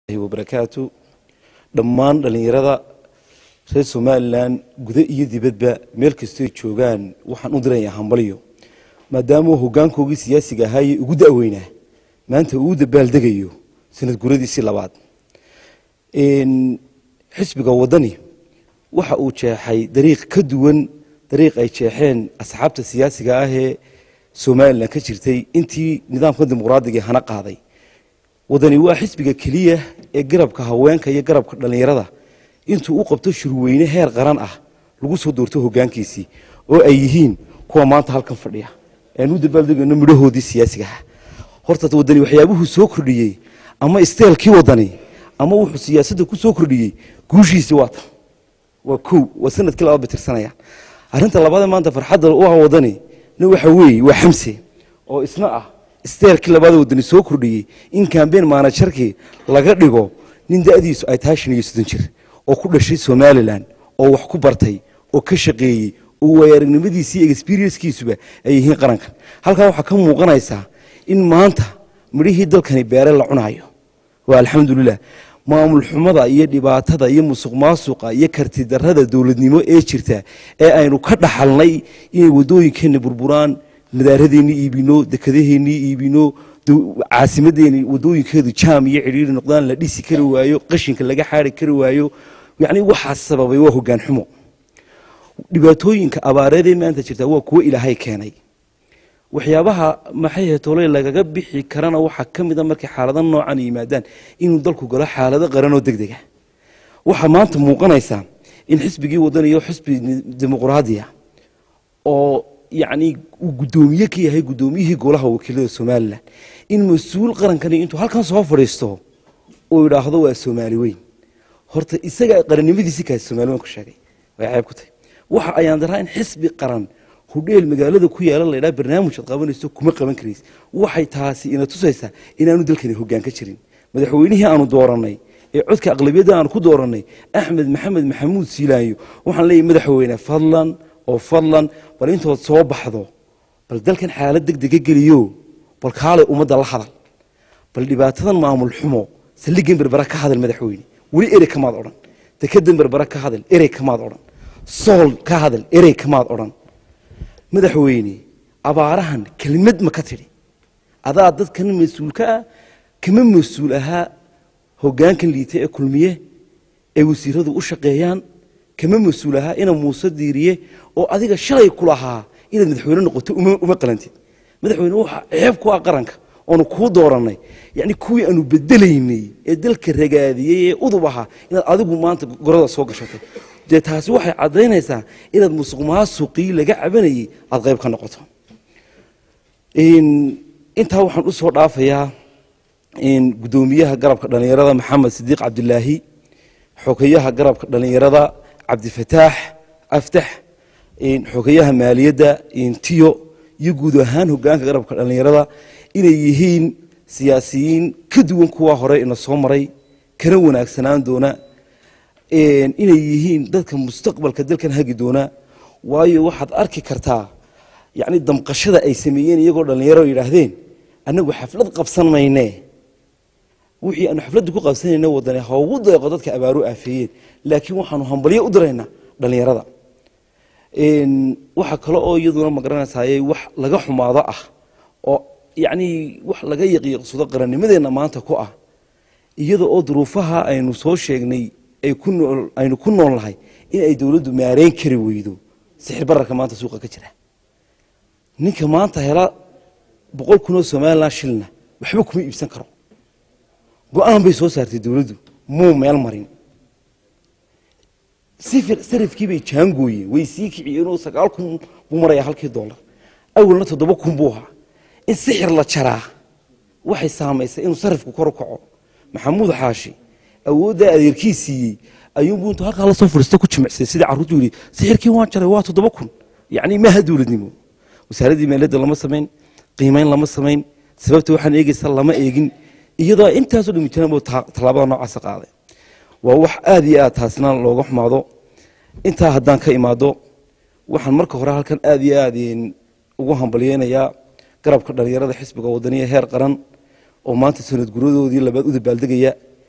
wabarakaatu dhammaan dhallinyarada reer somalilan guda iyo dibadba meel kastoy joogaan waxaan u dirayaa hambalyo maadaama hogaankoogii siyaasiga ahaayee ugu daweynaa maanta uu dabaaldegayo sanad guradiisii labaad xisbiga wadani waxa uu jeexay dariiq ka duwan dariiq ay jeexeen asxaabta siyaasiga ah ee somalilan ka jirtay intii nidaamka dimuqraadiga hana qaaday wadani waa xisbiga keliya ee garabka haweenka iyo garabka dhallinyarada intuu u qabto shurweyne heer qaran ah lagu soo doorto hogaankiisii oo ay yihiin kuwa maanta halkan fadhiya aan u dabaaldegayno midhahoodii siyaasigaha horta wadani waxyaabuhuu soo kordhiyey ama isteelkii wadani ama wuxuu siyaasadda ku soo kordhiyey guushiisii waa tan waa kow waa sanadkii labaad bay tirsanayaan arrinta labaadee maanta farxadda u ah wadani na waxa weeye waa xamse oo isna ah isteelkii labaada wadani soo kordhiyey in kambeyn maanajarkii laga dhigo nin da'diisu ay tahay shan iyo soddon jir oo ku dhashay somalilan oo wax ku bartay oo ka shaqeeyey oo waayaaragnimadiisii iyo experiencekiisuba ay yihiin qarankan halkaa waxaa ka muuqanaysaa in maanta midhihii dalkani beere la cunaayo waa alxamdulilah maamul xumada iyo dhibaatada iyo musuq maasuqa iyo kartidarada dowladnimo ee jirta ee aynu ka dhaxalnay inay wadooyinkeenna burburaan madaaradeenii iibino dekadaheennii iibino caasimadeeni wadooyinkeedu jaam iyo cidhiiri noqdaan la dhisi kari waayo qashinka laga xaari kari waayo yacni waxaas sababay waa hoggaan xumo dhibaatooyinka abaareedee maanta jirta waa kuwo ilaahay keenay waxyaabaha maxay hetoley lagaga bixi karana waxaa ka mida markay xaalada noocan yimaadaan inuu dalku galo xaalado qaranoo deg dega waxaa maanta muuqanaysaa in xisbigii wadaniyo xisbi dimuqraadiya oo yacni uu guddoomiye ka yahay guddoomiyihii golaha wakiilada somalilan in mas-uul qarankani intuu halkan soo fadhiisto uu yidhaahdo waa soomaali weyn horta isaga qarannimadiisii kaasi somaali weyn ku sheegay way ceeb ku tahay waxa ayaan daraa in xisbi qaran hudheel magaalada ku yaala laydhaa barnaamij ad qabanayso kuma qaban karays waxay taasi ina tusaysaa inaanu dalkani hoggaan ka jirin madaxweynihii aanu doorannay ee codka aqlabiyadda aanu ku doorannay axmed maxamed maxamuud siilaayo waxaan leeyahy madaxweyne fadlan oo fadlan bal intood soo baxdo bal dalkan xaalad deg dega geliyo bal kaalay ummadda la hadal bal dhibaatadan maamul xumo saldhigan berbera ka hadal madaxweyne weli erey kamaad odhan dekedan berbera ka hadal erey kamaad odhan sool ka hadal erey kamaad odhan madaxweyne abaarahan kelimad ma ka tidhi adaa dadkan mas-uulka ah kama mas-uul ahaa hoggaankan liita ee kulmiye ay wasiiradu u shaqeeyaan kama mas-uul ahaa ina muuse diiriye oo adiga shalay ku lahaa inaad madaxweyne noqoto uma qalantid madaxweyne waxa ceeb ku ah qaranka oonu kuu doorannay yacni kuwii aanu bedelaynay ee dalka ragaadiyey ee udub ahaa inaad adigu maanta gorada soo gashatay dee taasi waxay caddaynaysaa inaad musuq maasuqii laga cabanayey aada qayb ka noqoto intaa waxaan u soo dhaafayaa guddoomiyaha garabka dhallinyarada maxamed sidiiq cabdilaahi xogeyaha garabka dhallinyarada cabdifataax aftax xogeyaha maaliyadda tiyo iyo guud ahaan hogaanka garabka dhallinyarada inay yihiin siyaasiyiin ka duwan kuwa hore ina soo maray kana wanaagsanaan doona inay yihiin dadka mustaqbalka dalkan hagi doona waayo waxaad arki kartaa yacni damqashada ay sameeyeen iyagoo dhallinyaro yidhaahdeen annagu xaflad qabsan mayne wixii aanu xafladda ku qabsanayna wadane ha ugu deeqo dadka abaaru aafeeyeen laakiin waxaanu hambalyo u diraynaa dhallinyarada waxa kale oo iyaduna magaranaysaayey wax laga xumaado ah oo yacni wax laga yaqiiqsado qarannimadeenna maanta ku ah iyada oo duruufaha aynu soo sheegnay aynu ku nool nahay in ay dowladdu maareyn kari weydo sixir bararka maanta suuqa ka jira ninka maanta hela boqol kunoo somalilan shilna waxba kuma iibsan karo go-aan bay soo saartay dowladdu muu meel marin sarifkii bay jaangooyeen way sii kiciyeenoo sagaal kun buu marayaa halkii dollar awalna toddoba kun buu ahaa in sixir la jaraa waxay saamaysay inuu sarifku kor u kaco maxamuud xaashi awooddaa adeerkii siiyey ayuunbuu intuu halkaa lasoo fadhiista ku jimicsay sidii carruurtu yidhi sixirkii waan jaray waa toddoba kun yacni maaha dowladnimo wasaaraddii maaliyadda lama samayn qiimayn lama samayn sababta waxaan eegaysa lama eegin iyadoo intaasoo dhami jiraan buu tallaabada noocaasa qaaday waa wax aada iyo aad taasina looga xumaado intaa haddaan ka imaado waxaan marka hore halkan aada iyo aad ugu hambalyeynayaa garabka dhallinyarada xisbiga wadaniya heer qaran oo maanta sanad guradoodii labaad u dabaaldegaya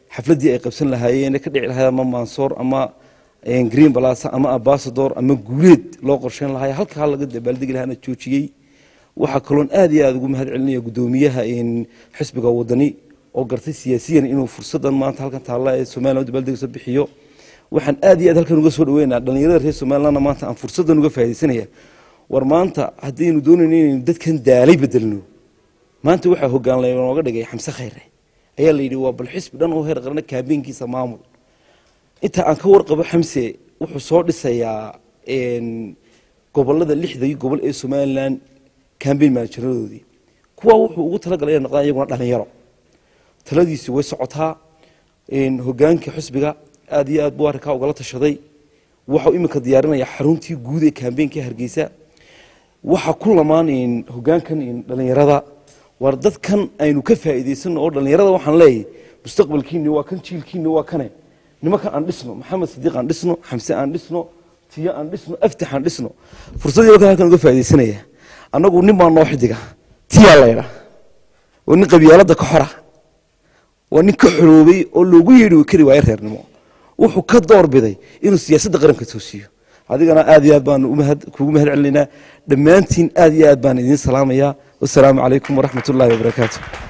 xafladdii ay qabsan lahaayeen ka dhici lahayd ama mansoor ama green balasa ama ambasador ama guuleed loo qorsheyn lahaay halkaa laga dabaaldegi lahaana joojiyey waxaa kaloon aad iyo aad ugu mahad celinaya guddoomiyaha xisbiga wadani oo gartay siyaasiyan inuu fursadan maanta halkan taalla ee somalilan dabaaldegisa bixiyo waxaan aad iyo aad halkan uga soo dhaweynaa dhalinyarada reer somalilandna maanta aan fursadan uga faaidaysanaya war maanta haddaynu doonayno inaynu dadkan daalay bedelno maanta waxaa hogaan lanooga dhigay xamse khayre ayaa la yidhi waa bal xisbi dhan oo heer qarana kaabeenkiisa maamul inta aan ka warqabo xamse wuxuu soo dhisayaa gobolada lixdai gobol ee somalilan cambain maanajaradoodii kuwa wuxuu ugu talagalay inay noqdaan iyaguna dhalinyaro taladiisi way socotaa hogaanka xisbiga aad iyo aad buu arrinkaa ugala tashaday waxau iminka diyaarinaya xaruntii guud ee kambeenka hargeysa waxaa ku lamaan hogaankan dhalinyarada war dadkan aynu ka faa'iidaysano oo dhalinyarada waxaan leeyahay mustaqbalkiini waa kan jiilkiini waa kane nimankan aan dhisno maxamed sidiiq aan dhisno xamse aan dhisno tiyo aan dhisno aftax aan dhisno fursadii kan halkan uga faaidaysanaya annagu nin baa noo xidiga tiyaa laydha waa nin qabyaalada ka xora waa nin ka xoroobay oo loogu yeedhi kari waayo reernimo wuxuu ka doorbiday inuu siyaasadda qaranka toosiyo adigana aad iyo aad baan kuugu mahad celinaynaa dhammaantiin aad iyo aad baan idiin salaamayaa wasalaamu calaykum waraxmat ullahi wabarakaatu